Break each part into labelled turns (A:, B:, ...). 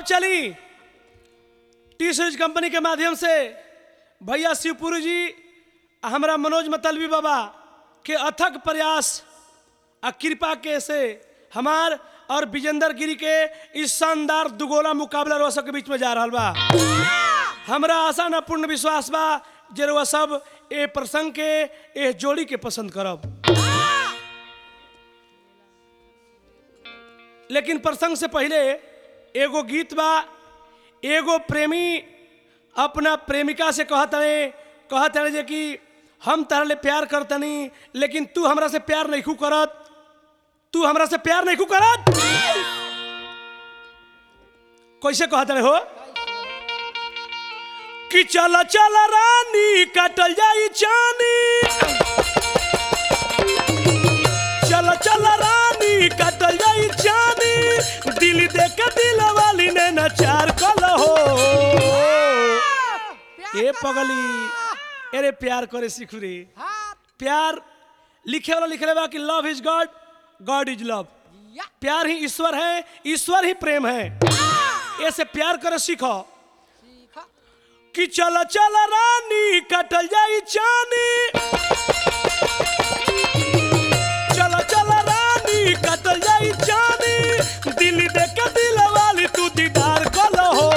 A: चली T series company के माध्यम से भैया शिवपुरी जी आ हमरा मनोज मतलबी बाबा के अथक प्रयास आ कृपा के से हमार और विजेंद्र गिरी के इस शानदार दुगोला मुकाबला रोआ सबके बीच में जा रहा बा हमरा आशा न पूर्ण विश्वास बा जे रोआ सब ए प्रसंग के ए जोड़ी के पसंद करब लेकिन प्रसंग से पहले एगो गीत बा एगो प्रेमी अपना प्रेमिका से कहत रहे कहत रहे जे कि हम तहरा ले प्यार करतनी लेकिन तू हमरा से प्यार नहीं करत तू हमरा से प्यार नहीं करत कैसे कहत रहे हो कि चल चल रानी कटल जाई चानी चल चल रानी कटल जाई चानी दिल देख के दिल वाली ने नचार कल हो ए पगली अरे प्यार करे सीख रे प्यार लिखे वाला लिखले बा कि love is god god is love प्यार ही ईश्वर है ईश्वर ही प्रेम है ऐसे प्यार करे सीखो कि चल चल रानी कटल जाई चानी चल चल रानी कटल जाई चानी दिल देख के दिल वाली तू दीदार कल हो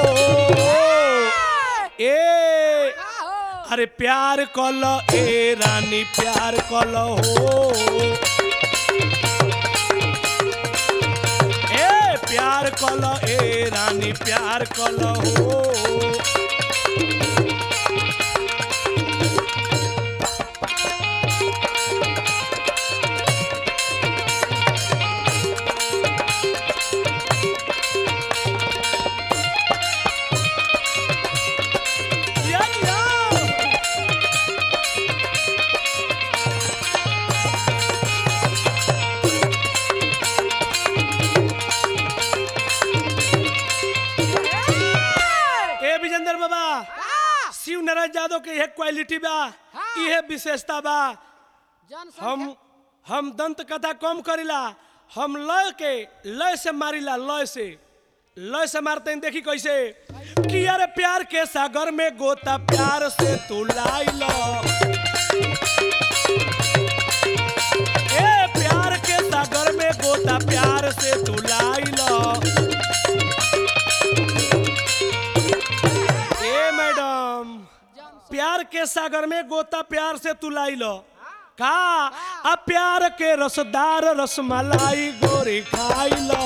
A: ए अरे प्यार कल ए रानी प्यार कल हो ए प्यार कल ए रानी प्यार कल हो या, या। ए विजेंद्र बाबा शिव नारायण यादव के यह क्वालिटी बा यह विशेषता बा हम हम दंत कथा कम करिला हम लय के लय से मारिला लय से लय से मारते हैं देखी कैसे कि अरे प्यार के सागर में गोता प्यार से तू लाई लो ए प्यार के सागर में गोता प्यार से तू लाई लो ए मैडम प्यार के सागर में गोता प्यार से तू लाई लो का आ प्यार के रसदार रसमलाई गोरी खाई लो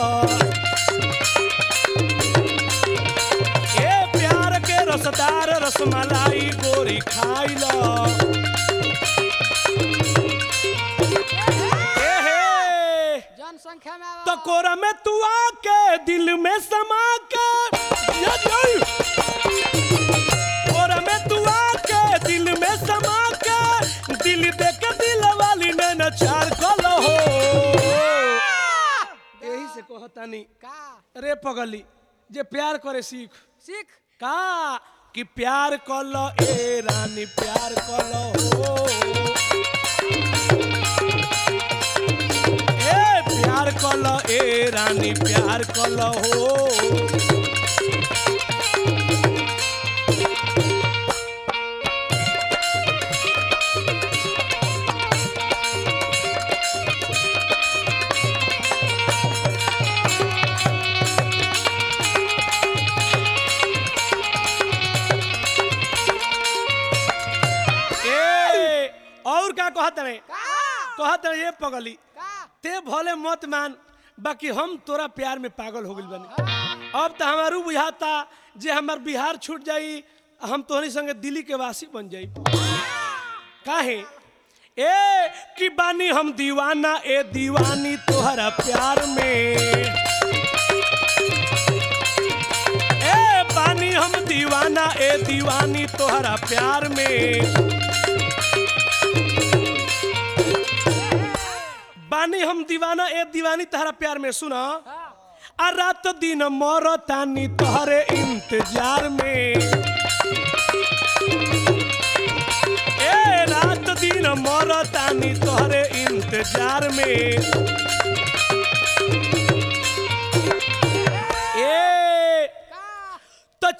A: ए प्यार के रसदार रसमलाई गोरी खाई लो ए हे
B: जनसंख्या में
A: तो कोरा में तू आके दिल में समा के या जाई। कोरा में तू आके दिल में समा के दिल दे के दिल वाली ने नचार कलो हो यही से कहतानी
B: का
A: रे पगली जे प्यार करे सीख
B: सीख
A: का कि प्यार कलो ए रानी प्यार कलो हो ए प्यार कलो ए रानी प्यार कलो हो ए और का कहत रहे
B: का
A: कहत रहे ये पगली
B: का
A: ते भले मत मान बाकी हम तोरा प्यार में पागल हो गइल बनी अब तो हमारू बुझाता जे हमार बिहार छूट जाई हम तोहनी संगे दिल्ली के वासी बन जाई काहे ए कि बानी हम दीवाना ए दीवानी तोहरा प्यार में ए बानी हम दीवाना ए दीवानी तोहरा प्यार में बानी हम दीवाना ए दीवानी तहरा प्यार में सुना आ रात दिन मोर तानी तोहरे इंतजार में ए रात दिन मोर तानी तोहरे इंतजार में ए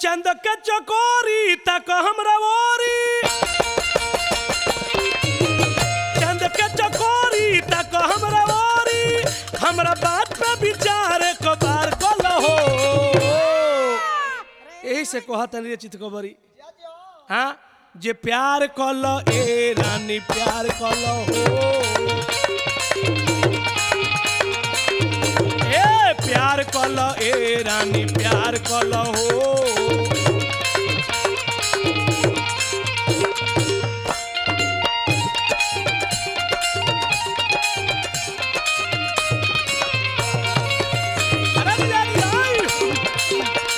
A: चंद के चकोरी तक हमरा ओरी चंद के चकोरी तक हमरा ओरी हमरा बात पे विचार को बार कल हो यही से कहत नहीं चित कबरी हाँ जे प्यार कल ए रानी प्यार कल हो ए प्यार कल ए रानी प्यार कल हो अरे बिचारी, आई।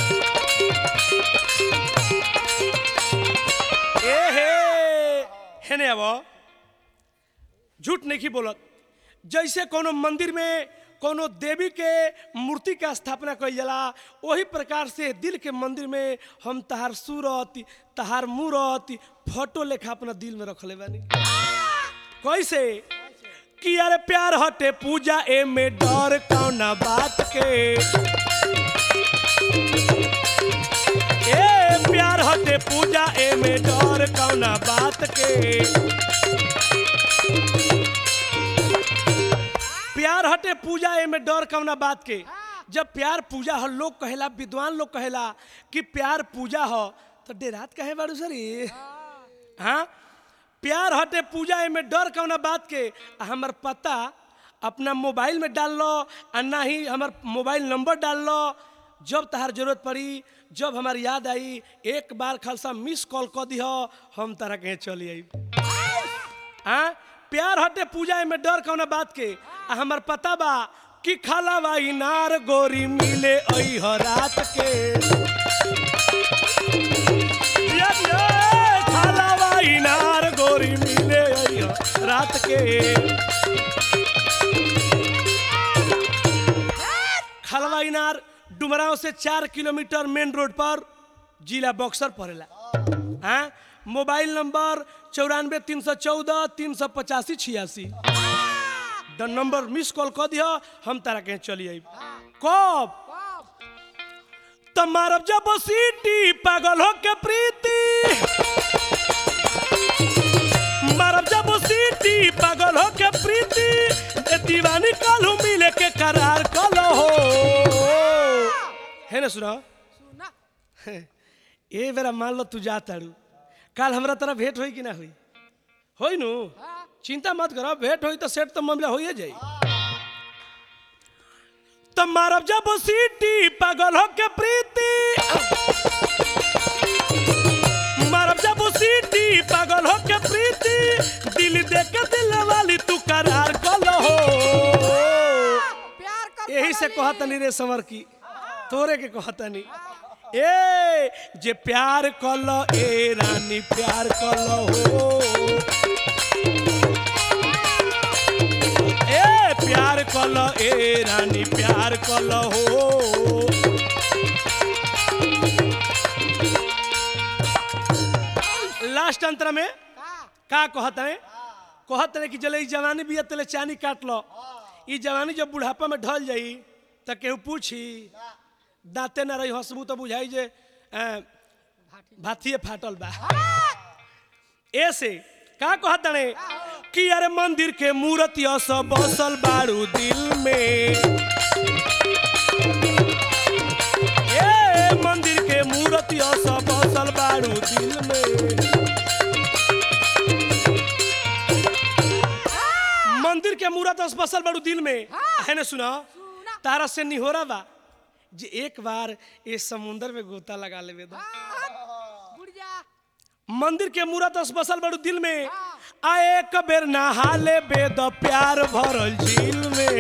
A: ए हे हेने अब झूठ नहीं बोलत जैसे कोनो मंदिर में कोनो देवी के मूर्ति के स्थापना कइल जाला वही प्रकार से दिल के मंदिर में हम तहार सूरत तहार मूरत फोटो लेखा अपना दिल में रखले बानी कैसे कि अरे प्यार हटे पूजा ए में डर कौना बात के ए प्यार हटे पूजा ए में डर कौना बात के प्यार हटे पूजा ए में डर कौना बात के जब प्यार पूजा हो लोग कहेला विद्वान लोग कहेला कि प्यार पूजा हो तो डेरात कहे बारू सरी हाँ प्यार हटे पूजा ए में डर कौना बात के आ हमर पता अपना मोबाइल में डाल लो आ ना ही हमर मोबाइल नंबर डाल लो जब तहार जरूरत पड़ी जब हमार याद आई एक बार खालसा मिस कॉल कर दिह हम तारा कहीं चली आई हाँ प्यार हटे पूजा में डर कौना बात के आ हमर पता बा कि खाला बाई नार गोरी मिले आई ह रात के दिया दिया, खाला बाई नार गोरी मिले आई ह रात के खलवा इनार डुमराव से चार किलोमीटर मेन रोड पर जिला बक्सर पड़ेला हाँ मोबाइल नंबर चौरानवे तीन सौ चौदह तीन सौ पचासी छियासी द नंबर मिस कॉल कर दिया हम तारा कहीं चली आई कब तो मारब जब सीटी पागल हो के प्रीति मारब जब सीटी पागल हो के प्रीति ए दीवानी कालू मिले के करार कलो हो है ना सुना
B: सुना
A: ए बेरा मान लो तू जा तारू काल हमरा तरह भेंट होई कि ना होई होई नु चिंता मत करो भेंट होई तो सेट तो मामला होइए जाई तो मारब जब सीटी पागल हो के प्रीति मारब जब सीटी पागल हो के प्रीति दिल दे के दिल वाली तू करार कलो हो
B: प्यार कर
A: यही से कहतनी रे समर की तोरे के कहतनी ए जे प्यार कल ए रानी प्यार कल हो ए प्यार कल ए रानी प्यार कल हो लास्ट अंतर में
B: का
A: का कहत है कहत है कि चले ई जवानी बिया तले चानी काट लो ई जवानी जब बुढ़ापा में ढल जाई त केहू पूछी दांते न रही हंसबू तो बुझाई जे अ, भाथिए फाटल बा ऐसे का कहत है कि अरे मंदिर के मूर्त यस बसल बारू दिल में ए मंदिर के मूर्त यस बसल बारू दिल में मंदिर के मूरत बसल बड़ू दिल में है ना सुना
B: सुना
A: तारा से निहोरा बा जे एक बार ये समुंदर में गोता लगा लेवे दो
B: बुढ़िया
A: मंदिर के मूरत बसल बड़ू दिल में आ एक बेर नहा ले बेद प्यार भरल झील में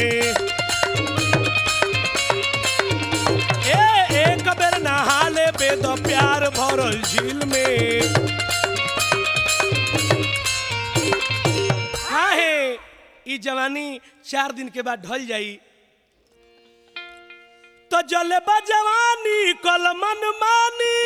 A: ए एक बेर नहा ले बेद प्यार भरल झील में काहे ई जवानी चार दिन के बाद ढल जाई तो जले बा जवानी कल मन मानी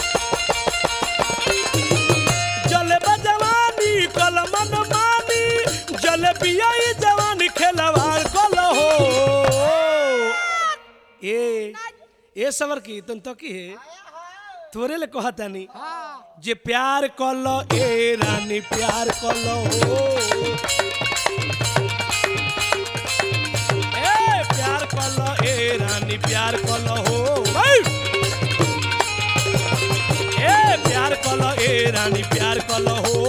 A: जले बा जवानी कल मन मानी जले पिया ई जवानी खेलवार कल हो ए ए सवर की तुम तो की है तोरे ले कहतानी
B: हाँ
A: जे प्यार कलो ए रानी प्यार कलो हो ए प्यार कलो ए रानी प्यार कलो हो भाई ए प्यार कलो ए रानी प्यार कलो हो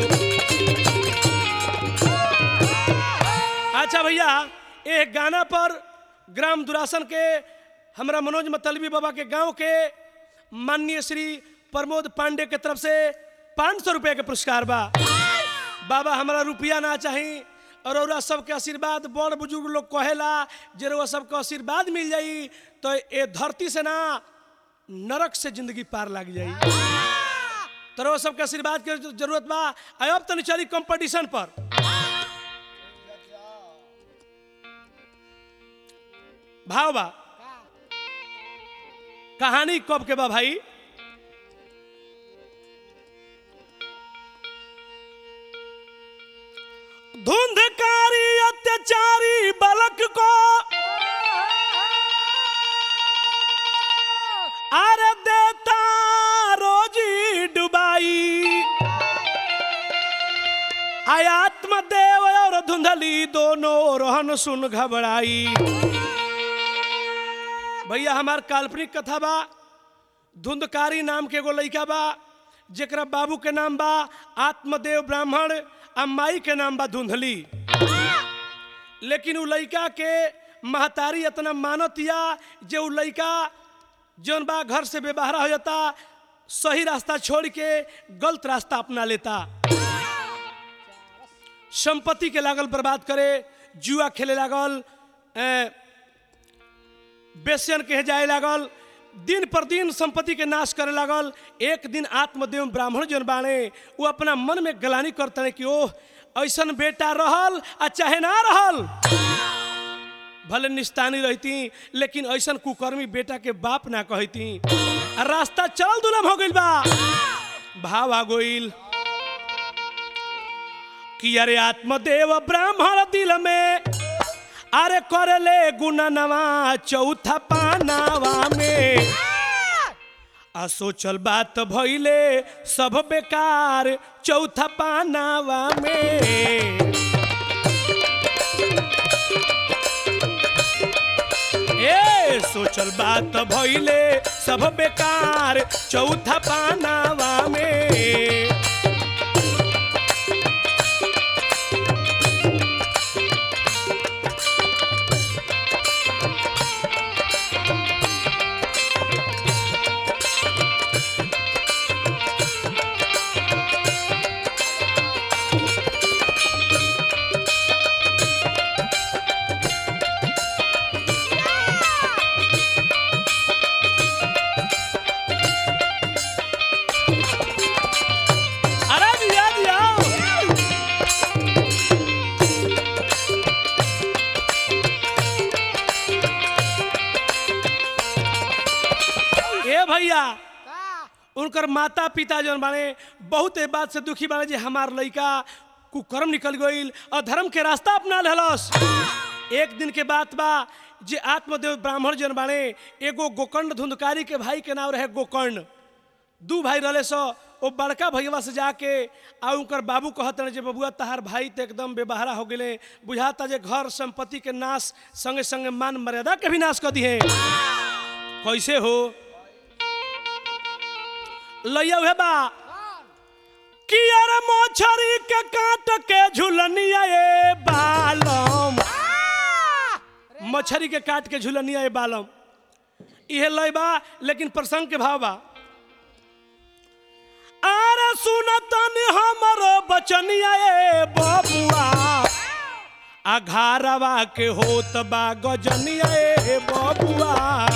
A: अच्छा भैया एक गाना पर ग्राम दुरासन के हमरा मनोज मतलबी बाबा के गांव के माननीय श्री प्रमोद पांडे के तरफ से पाँच सौ रुपये के पुरस्कार बा बाबा हमरा रुपया ना चाही और औरा सबके आशीर्वाद बड़ बुजुर्ग लोग कहेला जे रउआ सबके आशीर्वाद मिल जाई तो ए धरती से ना नरक से जिंदगी पार लग जाई तो रउआ सबके आशीर्वाद के जरूरत बा आय अब तनी चली कंपटीशन पर भाव बा कहानी कब के बा भाई धुंधकारी अत्याचारी बालक को अरे देता रोजी डुबाई आयात्म देव और धुंधली दोनों रोहन सुन घबराई भैया हमार काल्पनिक कथा बा धुंधकारी नाम के एगो लइका बा जेकरा बाबू के नाम बा आत्मदेव ब्राह्मण आ माई के नाम बा धुंधली लेकिन उ लइका के महतारी इतना मानतिया जे उ लइका जौन बा घर से बेबहरा हो जाता सही रास्ता छोड़ के गलत रास्ता अपना लेता संपत्ति के लागल बर्बाद करे जुआ खेले लागल ए, बेसियन कहे जाए लागल दिन पर दिन संपत्ति के नाश करे लागल एक दिन आत्मदेव ब्राह्मण जन बाणे वो अपना मन में गलानी करते कि ओह ऐसन बेटा रहल आ चाहे ना रहल भले निस्तानी रहती लेकिन ऐसन कुकर्मी बेटा के बाप ना कहती आ रास्ता चल दुलम हो गइल बा भाव आ गइल कि अरे आत्मदेव ब्राह्मण दिल में अरे करले गुननवा चौथा पानावा में आ सोचल बात भइले सब बेकार चौथा पानावा में ए सोचल बात भइले सब बेकार चौथा पानावा में अरे दिया दिया ए भैया
B: का
A: उनकर माता पिता जौन बाने बहुत ए बात से दुखी बाने जे हमार लइका कुकर्म निकल गईल और धर्म के रास्ता अपना लेहलस एक दिन के बात बा जे आत्मदेव ब्राह्मण जौन बाने एगो गोकर्ण धुंधकारी के भाई के नाम रहे गोकर्ण दू भाई रहले सो वो बड़का भैया से जाके आ उनकर बाबू कहत रहे जे बबुआ तहार भाई तो एकदम बेबहरा हो गेले बुझाता जे घर संपत्ति के नाश संगे संगे मान मर्यादा के भी नाश कर दिए कैसे हो लैया उहे बा कि अरे मोछरी के काट के झुलनिया ए बालम मछरी के काट के झुलनिया ए बालम इहे लय बा लेकिन प्रसंग के भाव बा अरे सुनतन हमरो बचनिया ए बबुआ अघारवा के होत बा गजनिया ए बबुआ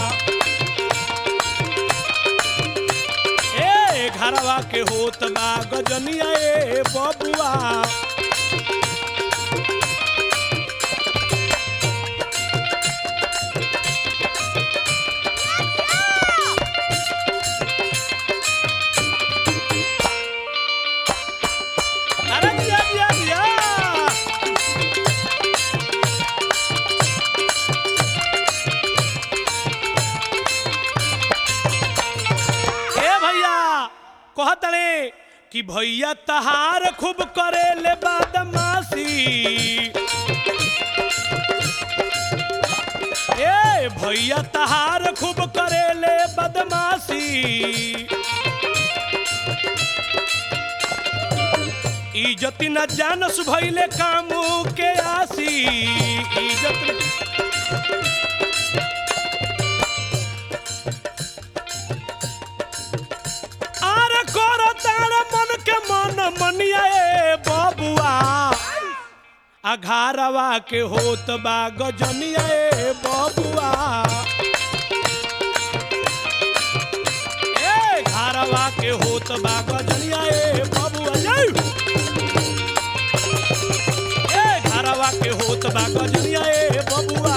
A: ए घरवा के होत बा गजनिया ए बबुआ अरे दिया दिया दिया ए कि भैया तहार खूब करे ले बदमाशी ए भैया तहार खूब करे ले बदमाशी इज्जत न जानस भैले कामू के आसी इज्जत न- आर कर तार मन के मन मनिया ए बबुआ अघारवा के होत बा गजनिया ए बबुआ ए घारवा के होत बा गजनिया ए बबुआ जय ए घारवा के होत बा गजनिया ए बबुआ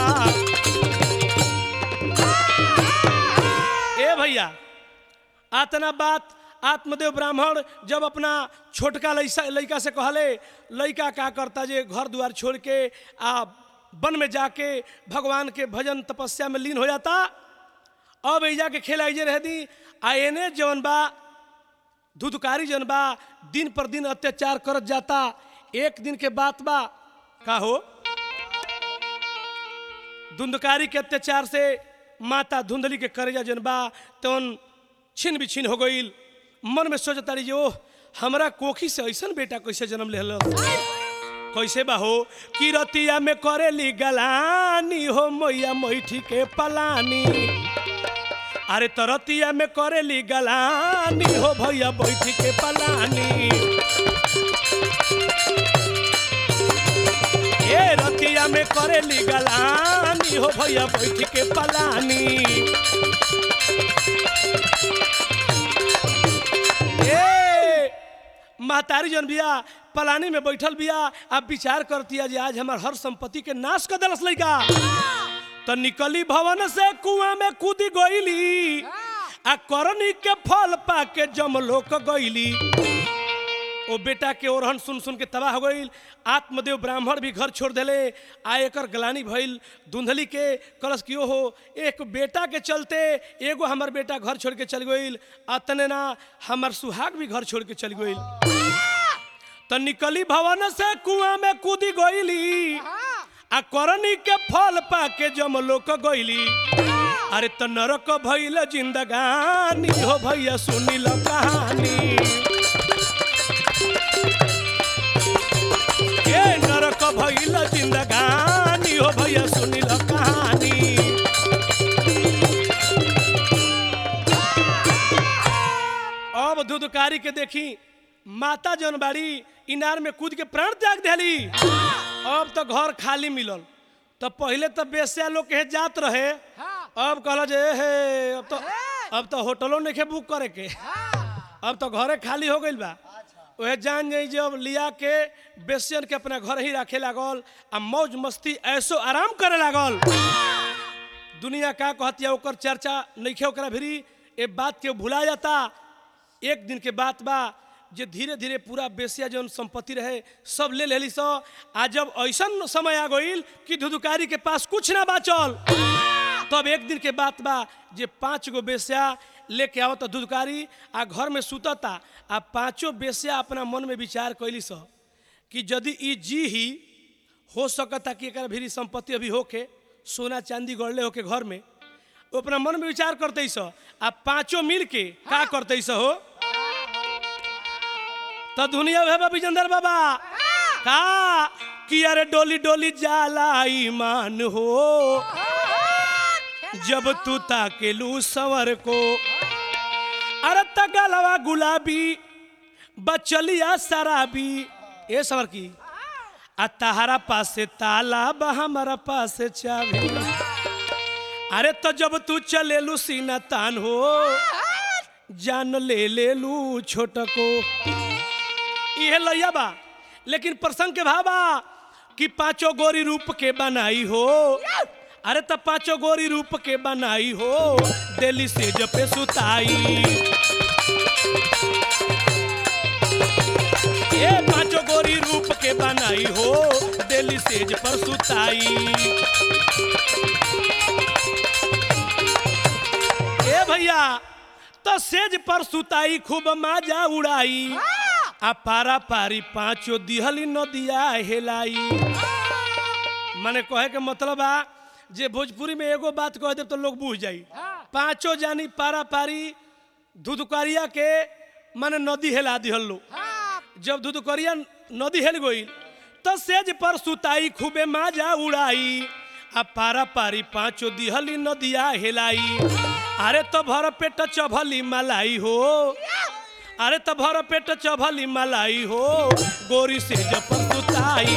A: ए भैया आतना बात आत्मदेव ब्राह्मण जब अपना छोटका लैसा लड़का से कहले लड़का का करता जे घर द्वार छोड़ के आ वन में जाके भगवान के भजन तपस्या में लीन हो जाता अब ऐजा के खेल आइजे रह दी आ एने जवन बा धुधकारी जवन बा दिन पर दिन अत्याचार करत जाता एक दिन के बात बा का हो धुंधकारी के अत्याचार से माता धुंधली के करेजा जन बा तवन छिन बिछिन हो गईल मन में सोचता रही ओह हमरा कोखी से ऐसन बेटा कैसे जन्म ले कैसे बा हो कि रतिया में करेली गलानी हो मैया मैठी के पलानी अरे तो रतिया में करेली गलानी हो भैया बैठी के पलानी ए रतिया में करेली गलानी हो भैया बैठ के पलानी ए महतारी जन बिया पलानी में बैठल बिया अब विचार करतिया जे आज हमार हर संपत्ति के नाश कर दलस लइका तो निकली भवन से कुआं में कूदी गईली आ करनी के फल पा के जमलोक गईली ओ बेटा के ओरहन सुन सुन के तबाह हो गईल आत्मदेव ब्राह्मण भी घर छोड़ देले आ एकर गलानी भइल धुंधली के कलश कियो हो एक बेटा के चलते एगो हमर बेटा घर छोड़ के चल गईल अतने ना हमर सुहाग भी घर छोड़ के चल गईल तो निकली भवन से कुआं में कूदी गईली आ करनी के फल पा के जमलोक गईली अरे तो नरक भइल जिंदगानी हो भैया सुनी लो कहानी ए नरक भइल जिंदगानी हो भैया सुनिल कहानी अब धुधकारी के देखी माता जौन बाड़ी इनार में कूद के प्राण त्याग दिली अब तो घर खाली मिलल तो पहले तो बेस्या लोग के जात रहे अब कहल जे हे अब तो अब तो होटलों नहीं बुक करे के अब तो घरे खाली हो गइल बा वह जान जाई जब लिया के बेसियन के अपना घर ही रखे लागल आ मौज मस्ती ऐसो आराम करे लागल दुनिया का कहतिया ओकर चर्चा नइखे ओकरा भिरी ए बात के भुला जाता एक दिन के बात बा जे धीरे धीरे पूरा बेसिया जौन संपत्ति रहे सब ले लेली सो आ जब ऐसन समय आ गईल कि धुधुकारी के पास कुछ ना बाचल तब एक दिन के बात बा जे पांच गो बेस्या लेके आवत धुधकारी आ घर में सुतता आ पांचों बेस्या अपना मन में विचार कैली स कि यदि ई जी ही हो सकता कि एकरा भीरी संपत्ति अभी होके सोना चांदी गड़ले होके घर में वो अपना मन में विचार करते स आ पांचों मिल के का करते स हो तो दुनिया है विजेंद्र बाबा का कि अरे डोली डोली जाला ईमान हो जब तू ताकेलू सवर को अरे तगलवा गुलाबी बचलिया शराबी ए सवर की आ तहरा पास से ताला बा हमारा पास से चाबी अरे तो जब तू चलेलू सीना तान हो जान ले ले लू छोट को इहे लैया बा लेकिन प्रसंग के भाबा कि पांचों गोरी रूप के बनाई हो अरे तो पांचों गोरी रूप के बनाई हो दिल्ली से जपे सुताई ये पांचों गोरी रूप के बनाई हो दिल्ली सेज पर सुताई ए भैया तो सेज पर सुताई खूब माजा उड़ाई आ पारा पारी पाँचो दिहली नदिया हेलाई माने कहे के मतलब बा जे भोजपुरी में एगो बात कह दे तो लोग बूझ जाई
B: हाँ।
A: पांचों जानी पारा पारी धुधुकरिया के माने नदी हेला दिहल लो
B: हाँ
A: जब धुधुकरिया नदी हेल गई तो सेज पर सुताई खूबे माजा उड़ाई आ पारा पारी पांचों दिहली नदिया हेलाई अरे तो भर पेट चभली मलाई हो अरे तो भर पेट चभली मलाई हो गोरी सेज पर सुताई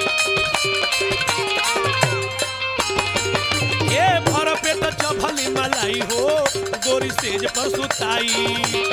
A: ए भर पेट चभली मलाई हो गोरी सेज पर सुताई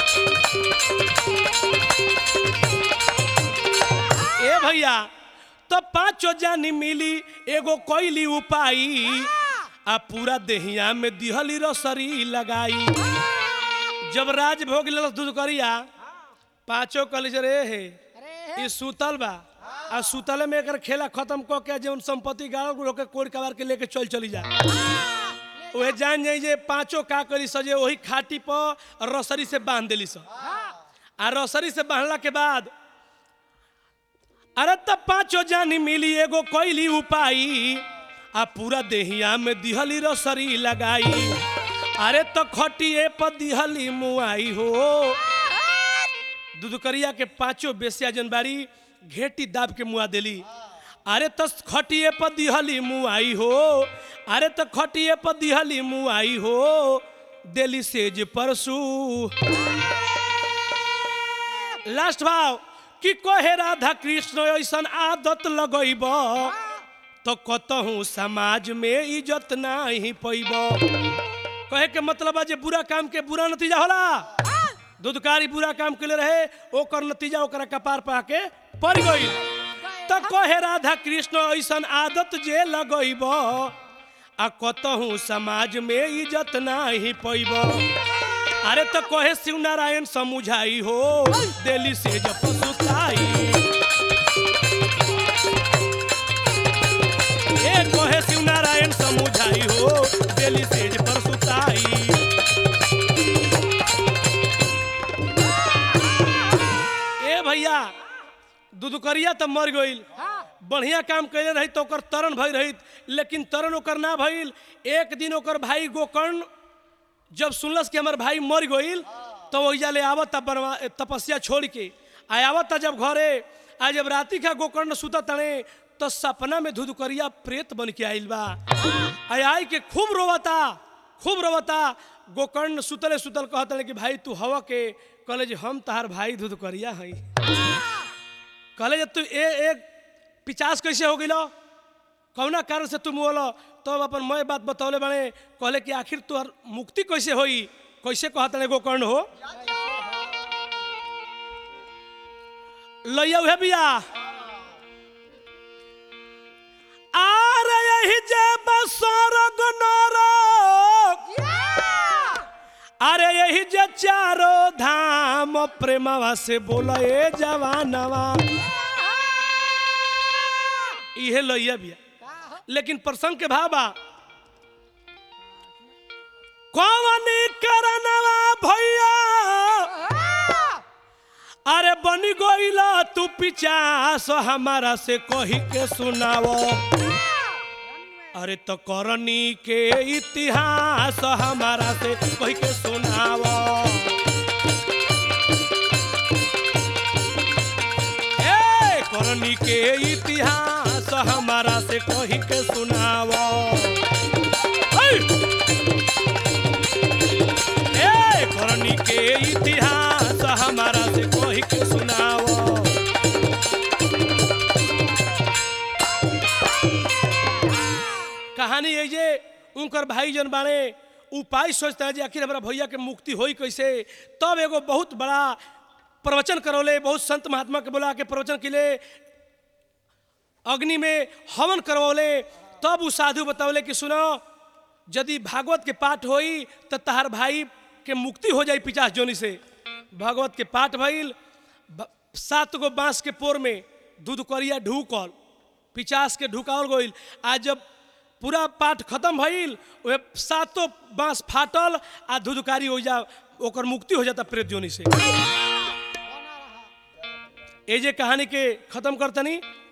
A: ए भैया तो पांचो जानी मिली एगो कोइली उपाई आ पूरा देहिया में दिहली रसरी लगाई जब राज भोग लेलस दूध करिया पांचो कल रे हे
B: अरे
A: ई सुतल बा आ सुतले में एकर खेला खत्म क के जौन संपत्ति गाड़ल लोग के कोड़ कबार के लेके चल चली जा ओहे जान जाई जे पांचों का करी सजे वही खाटी पर रसरी से बांध देली स आ रसरी से बांधला के बाद अरे तब पांचों जानी मिली एगो कोइली उपाई आ पूरा देहिया में दिहली रसरी लगाई अरे तो खटिए पर दिहली मुआई हो दुदकरिया के पांचों बेसिया जनबारी घेटी दाब के मुआ देली अरे तो खटिए पर दिहली मुआई हो अरे तो खटिए पर दिहली मुआई हो देली सेज परसू लास्ट भाव कि कहे राधा कृष्ण ऐसन आदत लगैब तो कतहूँ समाज में इज्जत नहीं पैब कहे के मतलब है जे बुरा काम के बुरा नतीजा होला दूधकारी बुरा काम के रहे ओकर नतीजा ओकरा कपार पा के पड़ गई तो कहे राधा कृष्ण ऐसन आदत जे लगैब आ कतहूँ समाज में इज्जत नहीं पैब अरे तो कहे शिव नारायण समुझाई हो दिल्ली से जब सुताई ए कहे शिव नारायण समुझाई हो दिल्ली से पर सुताई ए भैया दुदुकरिया तो मर गईल
B: हाँ
A: बढ़िया काम कैले रही तो ओकर तरण भई रही लेकिन तरण ओकर ना भइल एक दिन ओकर भाई गोकर्ण जब सुनलस कि हमार भाई मर गईल तो वही ले आवत बनवा तपस्या छोड़ के आ आवत जब घरे आ जब राती का गोकर्ण सुता तने तो सपना में धुधुकरिया प्रेत बन के आइल बा आ आई के खूब रोवता खूब रोवता गोकर्ण सुतले सुतल कहतले कि भाई तू हवा के कहले जे हम तहार भाई धुधुकरिया हई कहले जे तू ए एक पिचास कैसे हो गिलो कौना कारण से तुम बोलो तब अपन मैं बात बतौले बने कहले कि आखिर तोहर मुक्ति कैसे होई कैसे कहत एगो कर्ण हो लइया उहे बिया आर यही जे बसरग नरक अरे यही जे चारो धाम प्रेमवा से बोला ए जवानवा इहे लइया बिया लेकिन प्रसंग के भाव बा कौन करनवा भैया अरे बनी गईला तू पिचास हमारा से कही के सुनावो अरे तो करनी के इतिहास हमारा से कही के सुनावो ए करनी के इतिहास हमारा से कही के सुनावो है। ए करनी के इतिहास हमारा से कही के सुनावो कहानी है जे उनकर भाई जन बाणे उपाय सोचता है जे आखिर हमारा भैया के मुक्ति होई कैसे तब एगो बहुत बड़ा प्रवचन करौले बहुत संत महात्मा के बोला के प्रवचन के लिए अग्नि में हवन करवौले तब उ साधु बतौले कि सुनो यदि भागवत के पाठ होई तो तहार भाई के मुक्ति हो जाई पिचास जोनी से भागवत के पाठ भइल ब- सात गो बांस के पोर में दूध करिया ढूकल पिचास के ढुकावल गइल आ जब पूरा पाठ खत्म भइल ओहे सातों बांस फाटल आ धुधकारी हो जा ओकर मुक्ति हो जाता प्रेत जोनी से ए जे कहानी के खत्म करतनी